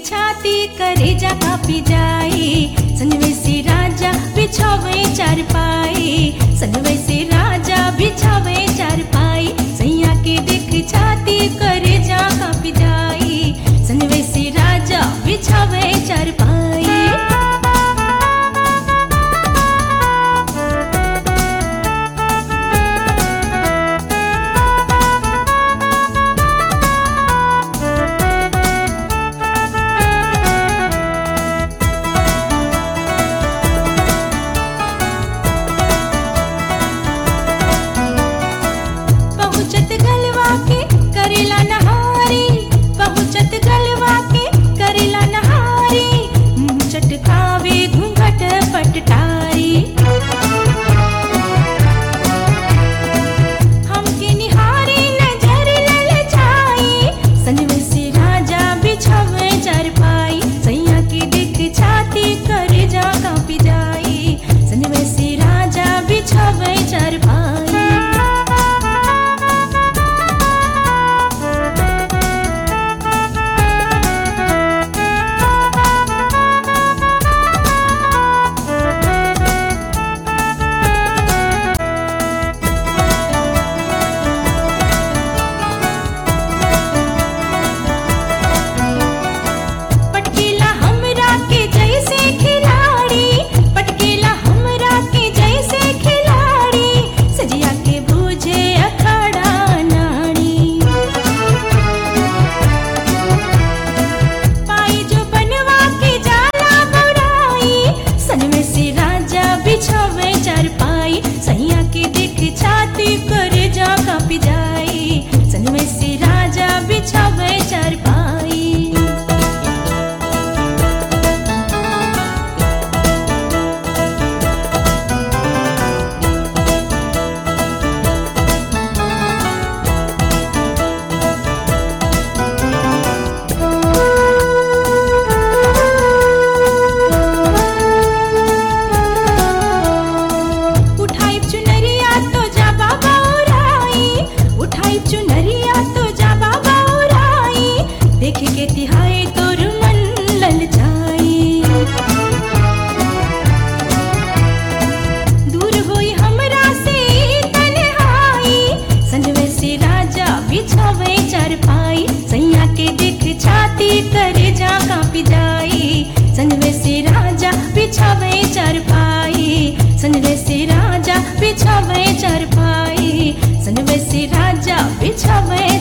छाती करे जा कापी जाई सनवे से राजा बिछावे चार पाई सनवे से राजा बिछावे चार पाई सैया के देख छाती करे जा कापी जाई सनवे से राजा बिछावे चार पाई पहुँचत गलवा के करेला नहारी पहुँचत गलवा के करेला नहारी मुँह चटकावे घूंघट पटटारी हमके निहारी नजर ललचाई सनवे से राजा बिछावे चार पाई सैया की दिख छाती करे जा कापी जाई सनवे से राजा बिछावे चार पाई पटकीला हमरा के जैसे खिलाड़ी पटकीला हमरा के जैसे खिलाड़ी सजिया के बूझे अखाड़ा नाड़ी पाई जो बनवा के जाला बुराई सन में से राजा बिछावे चार पाई सैया के देख छाती करे जा कापी जाई सन में से राजा बिछावे चार पाई उठाई चुनरिया तो जा बाबा उराई उठाई चुनरिया तो जा बाबा उराई देख के तिहाई तोर मन ललचाई दूर होई हमरा से तन्हाई संजवे से राजा बिछावे चार पाई सैया के देख छाती करे जा कापी जाई संजवे से राजा बिछावे चार पाई सनवे से राजा बिछावे चार पाई सनवे से राजा बिछावे